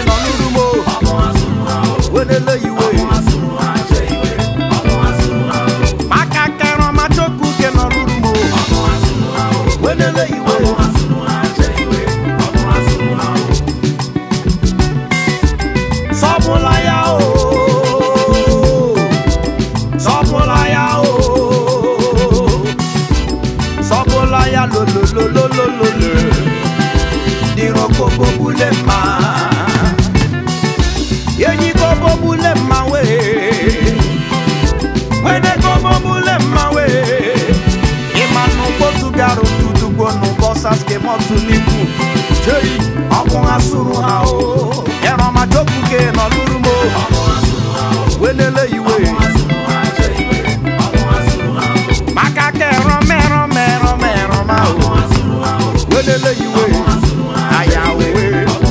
nọ n'urumo wenele iwe maka kẹrọ ma chokwu ke nọ n'urumo wenele iwe sọpụla ya o sọpụla ya o sọpụla ya lolololololole dịrọ kobo bule mma enyi kobo bule mma wee wede kobo bule mma wee ịma n'ụkpotu bịara ụtụtụgbo n'ụbọsas kemọtụ n'ikwu jei ọkụ ha sụrụ ha o ẹrọma jokuke nọlụrụmo wenele iwe maka kẹrọ mẹrọ mẹrọ mẹrọ ma o wenele iwe aya owe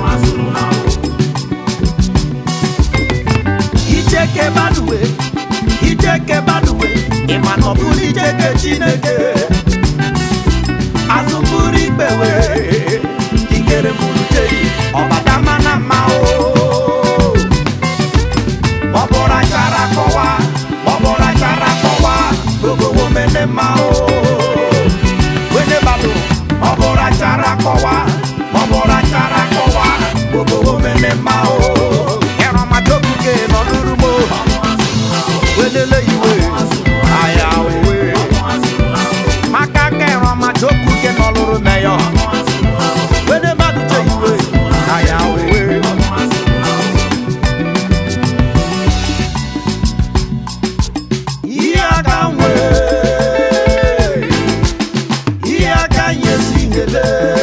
ijeke baduwe ijeke baduwe ịma na ọ bụrụ ijeke chineke azụbụrụ ikpewe ikere bụrụ jei ọbada mana mma o ọbụra chara kọwa ọbụra chara kọwa gogowo mene mma o wene bado ọbụra chara kọwa ọbụra chara kọwa gogowo mene mma o ẹran majokuke nọ n'urumo wenele iwe aya owe maka kẹran majokuke nọ lụrụ meyọ wene mmadụ je iwe aya owe ihe aka nwe ihe aka nyesi hele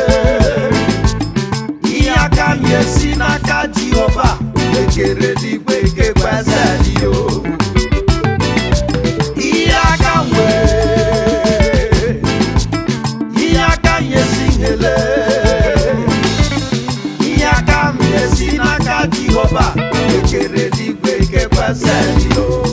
ihe aka nyesi n'aka jehova ekere n'igwe kekwezeliyo ihe aka nwe ihe aka nyesi hele ihe aka nyesi n'aka jehova ekere n'igwe kekwezeliyo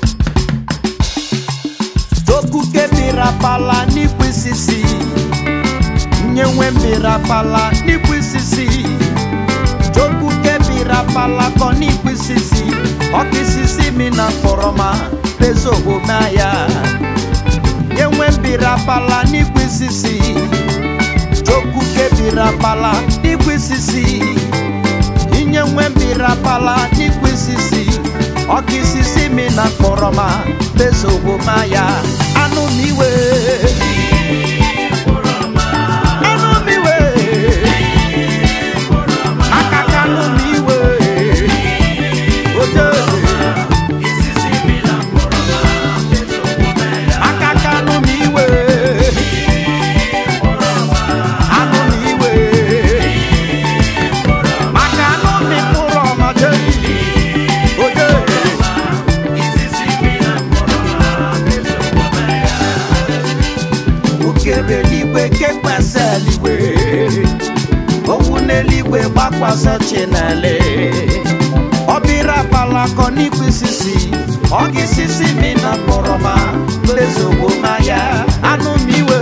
Dokuke mirapala n'ikwisisi nyenwe mirapala n'ikwisisi Dokuke mirapala kọ n'ikwisisi ọkisisi mi na kpọrọma bezogomaya nyenwe mirapala n'ikwisisi Dokuke mirapala n'ikwisisi inyenwe mirapala n'ikwisisi ọkisisi mi na kpọrọma bezogomaya anụ m iwe anụ m iwe aka ka anụ m iwe oje aka ka anụ m iwe anụ m iwe maka anụ m mkpụrụ ọma jei oje okere eluigwe kekwasị eluigwe owu n'eluigwe gbakwasị chinele ọbịra palakọ n'ikwisisi ọgisisi mi na kpọrọma lezogbo maya anụ m iwe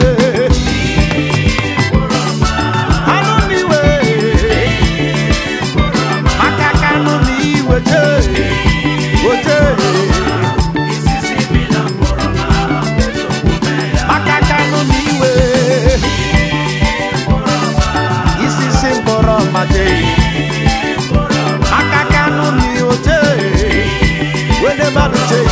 anụ m iwe maka ka anụ m iwe jee oje maka ka anụ m iwe isisi mkpọrọ mmadụ maka ka anụ m oje wede mmadụ jee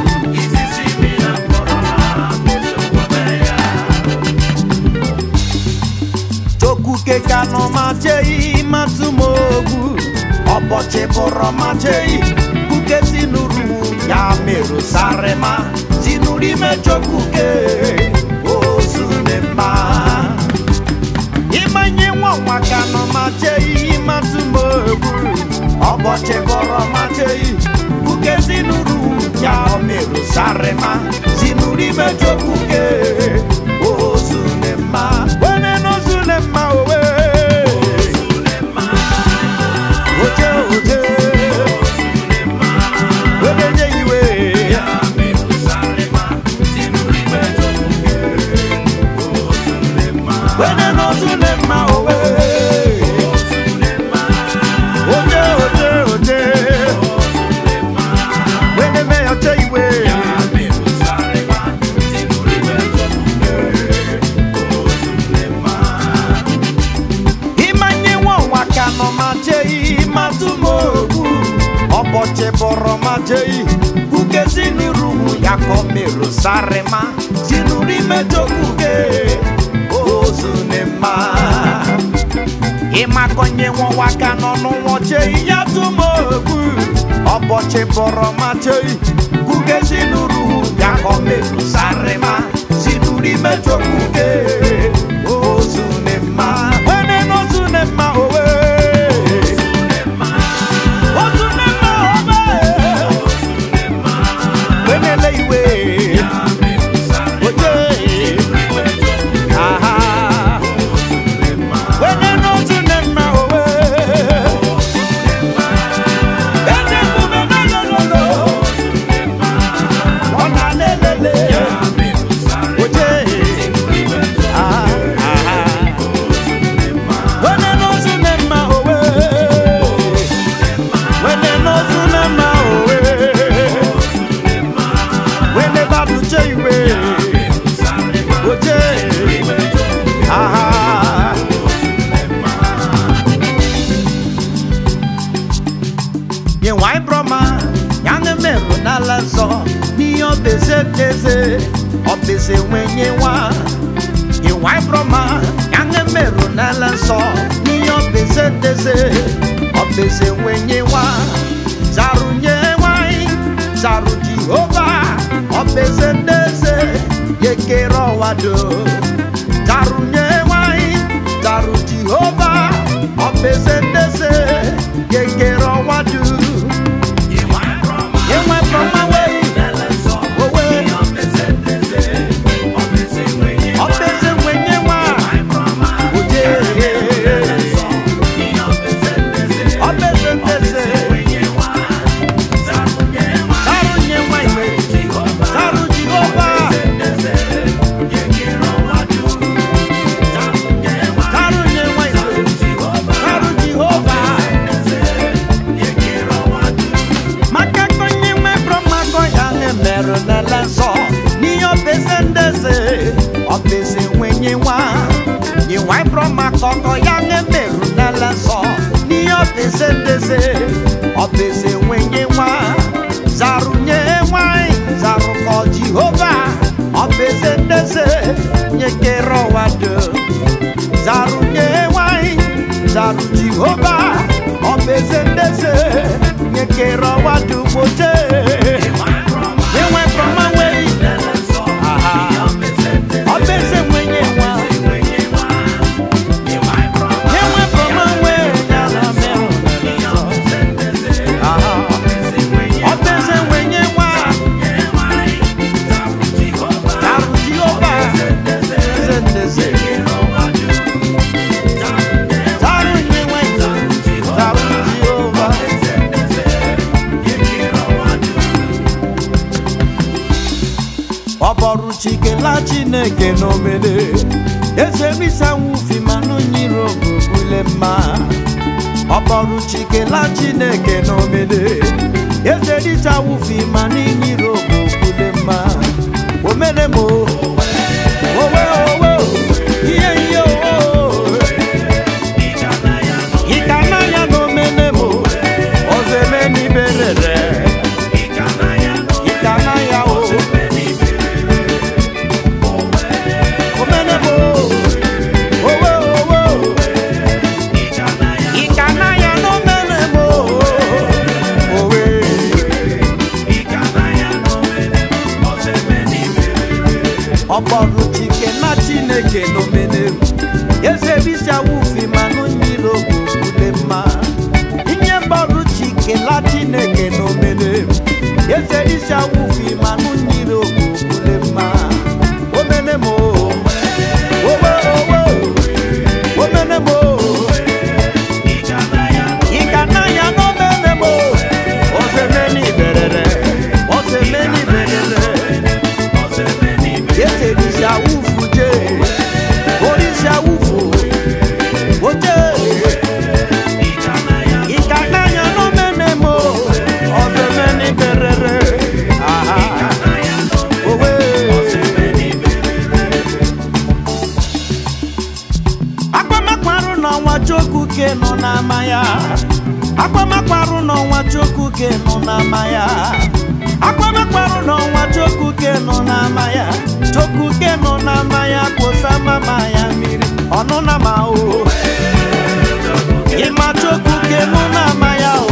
Chokuke kanọ ma jei matụmogbu ọbọchị bụrụ ma jei kuke tinuru ya merụ sarịma tinuru ime chokuke ozune mma ịmanye nwa nwa kanọ ma jei matụmogbu ọbọchị bụrụ ma jei kuke tinuru ya merụ sarịma tinuru ime chokuke ozune mma wene n'ozune mma owe oje oje wedenye iwe wene n'ozune mma owe oje oje jei kuke sinuruhu yako meru sarema sinuri mejokuge ozunema ịmakọnye nwa aka n'ọnụ nwa chei ya tumogu ọbọchị bọrọ ma chei kuke sinuruhu yako meru sarema sinuri mejokuge ozunema wene n'ozunema owe ozunema owe wenele iwe oje aha wene n'ozunema owe ene mume nolololo ọna lelele oje aha aha wene n'ozunema owe wene n'ozunema owe wene babuche iwe oje aha nye nwanyị brọma yange merụ n'ala nsọ n'ihe ọbeze deze ọbeze nwenye nwa nye nwanyị brọma yange merụ n'ala nsọ n'ihe ọbeze deze ọbeze nwenye nwa zarụ nye nwanyị zarụ jehova ọbeze deze yekere ọwa do zarụ nye nwanyị zarụ jehova ọbeze deze yekere ọwa do Enwe brọma wei owe ọbeze nwenye nwa oje ọbeze ndeze zarụ nye nwa iwe zarụ jehova zarụ nye nwa iwe zarụ jehova maka konye nwe brọma ya na-emerụ n'ala nsọ n'ihe ọbeze ndeze ọbeze nwenye nwa nyiwa brọma kọkọ ya na-emerụ n'ala nsọ n'ihe ọbeze ndeze ọbeze nwenye nwa zarụ nye nwanyị zarụ kọ jehova ọbeze ndeze nyekere ụwa dum zarụ nye nwanyị zarụ jehova ọbeze ndeze nyekere ụwa dum oche enwe brọma wei aha ọbeze nwenye nwa enwe brọma wei nyala merụ aha ọbeze nwenye nwa zarụ jehova eze ndeze zarụ nye nwanyị zarụ jehova ọbọrụ chikela chineke n'omede ezemisanwufi manụ nyiri ogbubule mma ọbọrụ chikela chineke n'omede ezerichawufi manụ nyiri ogbubule mma omeremo owe owe ihe ihe owe ikananya n'omenemo ozemeniberere ikananya o omenemo owe owe ikananya n'omenemo owe ọkpọrụ chike na chineke n'omenelu ezebisiawufi manụ nyiri ogbugbude mma inye mgbarụ chike la chineke n'omenelu ezebisiawufi manụ nyiri ogbugbude mma omenemo owe owe omenemo ikananya n'omenemo ozemeni berere ozemeni berere yeserisi awufu je orisi awufu oje ikananya n'omenemo ozemeni berere aha ke nọ n'ama ya akwamekwarụ n'ọnwa chukwu ke nọ n'ama ya chukwu ke nọ n'ama ya kposa mama ya mmiri ọnụ na ma o ịma chukwu ke nọ n'ama ya o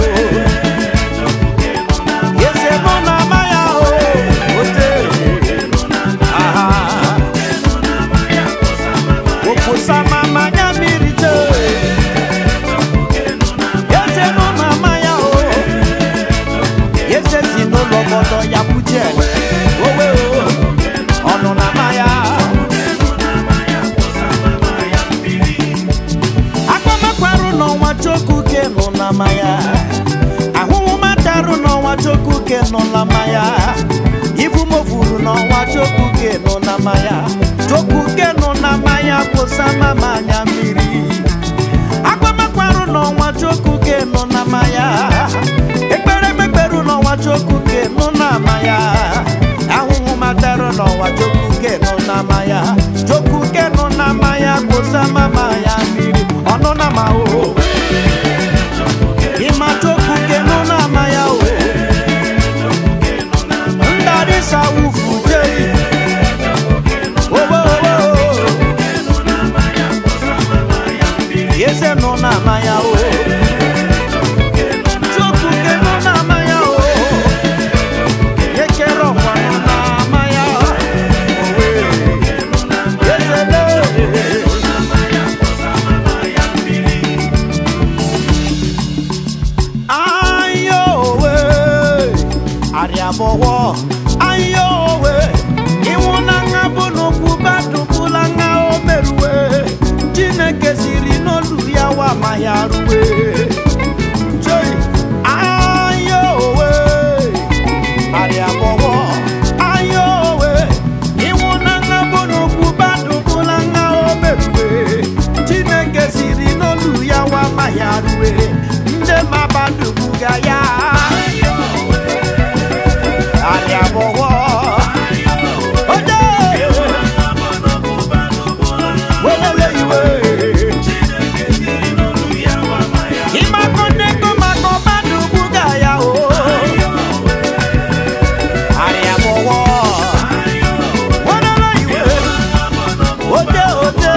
eze nọ n'ama ya o ote aha okposa mama ya mmiri chee eze nọ n'ama ya o eze si n'ụlọ obodo ya kwuche owe o ọnụ n'ama ya akpamakwarụ n'ọnwa chukwu ke nọ n'ama ya ahụhụ matarụ n'ọnwa chukwu ke nọ n'ama ya ibu mofuru n'ọnwa chukwu ke nọ n'ama ya chukwu ke nọ n'ama ya kwụsa mama anya mmiri akpamakwarụ n'ọnwa chukwu ke nọ n'ama ya ekpere ekpekperu n'ọnwa chukwu ke nọ n'ama ya ahụhụ matarụ n'ọnwa chukwu ke nọ n'ama ya chukwu ke nọ n'ama ya kwụsa mama ya mmiri ọnụ na ma o ịma chukwu ke nọ n'ama ya o ndari sawufu jei owo owo eze nọ n'ama ya o chukwu ke nọ n'ama ya o ekere ọkwa nọ n'ama ya owe eze lee ayowe ariabọwọ ayowe ịnwụnanya bụ n'okwu badụbụla nha o merue chineke siri n'olu ya wa ma ya rue Chei, ayowe ariabọwọ ayowe ịnwụnanya bụ n'okwu badụbụla nha o merue chineke siri n'olu ya wa ma ya rue ndị mabadubuga ya ariabọwọ oje welele iwe ịmakọndego maka ọbadubuga ya o ariabọwọ welele iwe oje oje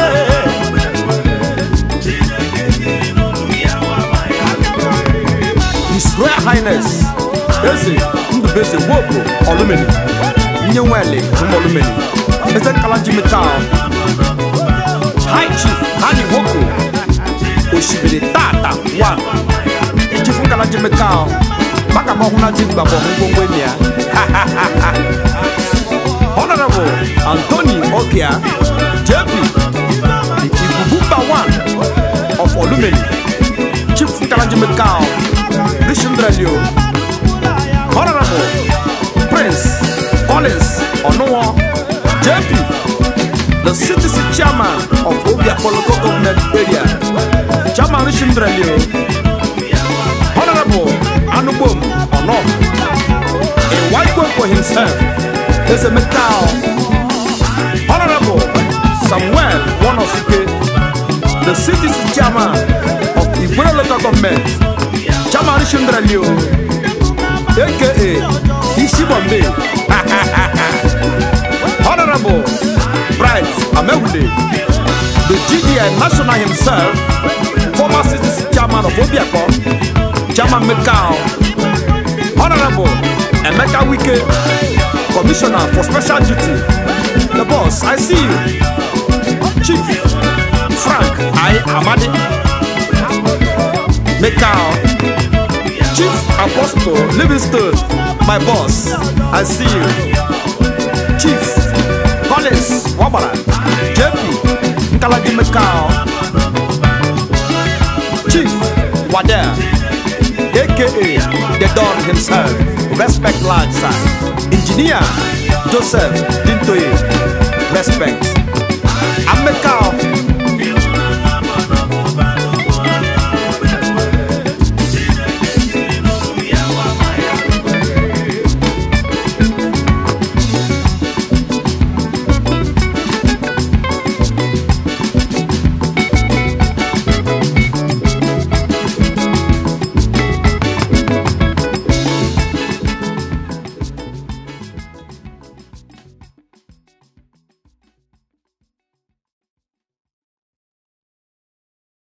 His Royal Highness Eze Ndubeze Wopo Olumeni Nye Nwele Olumeni Eze Kalaji Metal High Chief Hani Woko Oshibiri Tata One Chief Kalaji Metal Maka mahuna jigba bo ngwongwe ni ya Honorable Anthony Okia JP The Igubumba One of Olumeni Chief Kalaji Metal Rishindralio Honorable Prince Collins Onuwo JP, the citizen chairman of Obia Poloko government area, Chairman Rishindralio Honorable Anubom Ono, a white one for himself, is a metal. Honorable Samuel Wonosuke, the citizen chairman of Igwe local government, Chairman Rishindralio aka Ishibombe. Honorable Bright Amehule, the GDI national himself, former citizen chairman of Obiako, Chairman Mekao, Honorable Emeka Wike, Commissioner for Special Duty. The boss, I see you. Chief Frank I Amadi, Mekao. Chief Apostle Livingston, my boss, I see you. Chief Collins Wabara, JP Nkalaji Mekao, Chief Wada, aka the Don himself, respect large sir. Engineer Joseph Dintoye, respect. I'm Mekao,